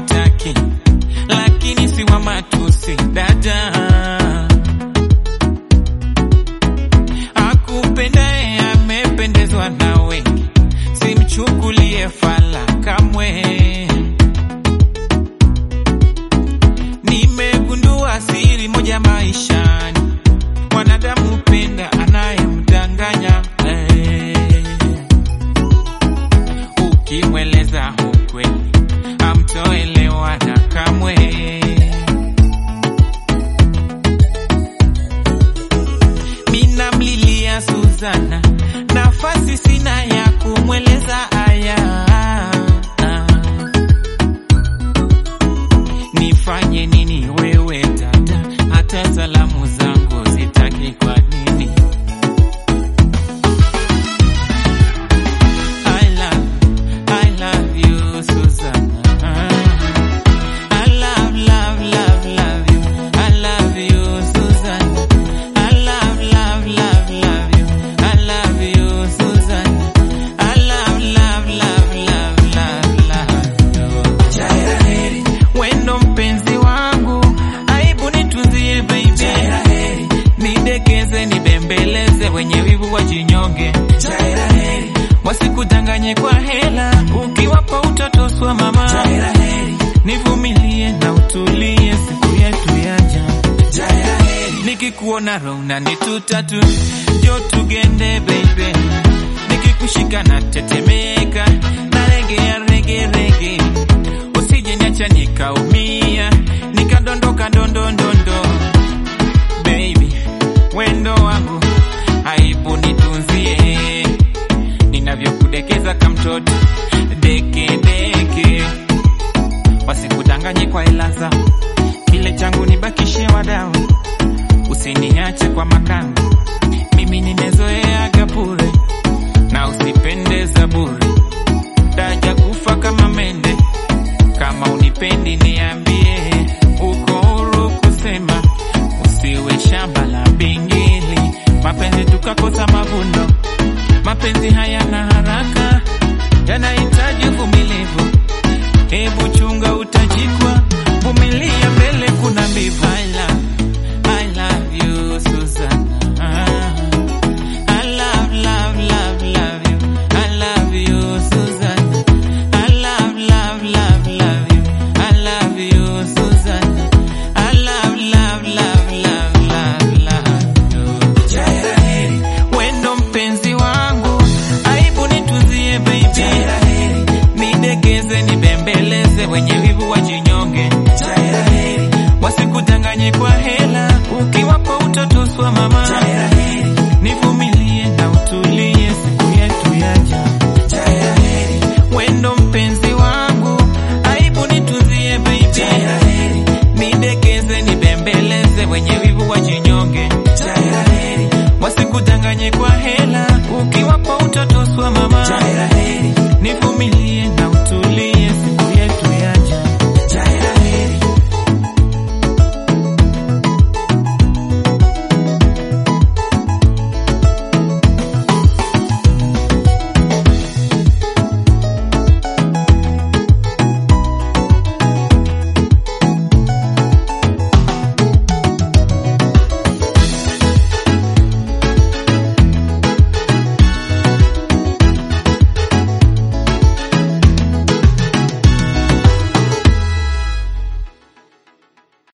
hawataki, lakini si wa matusi dada. Akupendaye amependezwa na wengi, simchukulie fala kamwe. Nimegundua siri moja maishani, mwanadamu penda anayemdanganya eh. Ukimweleza ukweli amtoelewana kamwe. Mina mlilia Suzana, nafasi sina ya kumweleza aya. Nifanye nini wewe dada, hata salamu zangu zitaki kwa nini? I love, I love you, Susanna. I love, love, love, love you. I love you, Susanna. I love, love, love, love you. I love you, Susanna. I love, love, love, love, love, love you. Jaira heri, wendo mpenzi wangu, aibu nitunzie baby. Jaira heri, nidekeze nibembeleze, wenye wivu wajinyonge. Jaira heri, wasikudanganye kwa hela, ukiwapa utatoswa mama. Jaira heri, nivumilie na utulie, siku yetu yaja. Jaira heri, nikikuona rona ni tutatu, jo tugende baby, nikikushika na tetemeka, na regea rege rege, usije niacha nikaumia, nikadondoka ndondondondo baby, wendo wangu aibu nitunzie, ninavyokudekeza kamtoto deke deke, wasikudanganye kwa hela zao, kile changu nibakishe wadau, usiniache kwa makanga, mimi nimezoeaga bure na usipendeza bure, daja kufa kama mende, kama unipendi niambie, uko huru kusema, usiwe shamba la bingili, mapenzi tukakosa mavuno, mapenzi hayana haraka, yanahitaji uvumilivu. Hebu chunga utajikwa, vumilia, mbele kuna mbivu. I love, I love you Susanna. I love, love, love, love you. I love you Susanna. I love, love, love, love you. I love you Susanna. I love, love, love, love, love, love you. Jaira heri, wendo mpenzi wangu, aibu nitunzie baby. Jaira heri, nidekeze nibembeleze, wenye wivu wajinyonge. Jaira heri, wasikudanganye kwa heri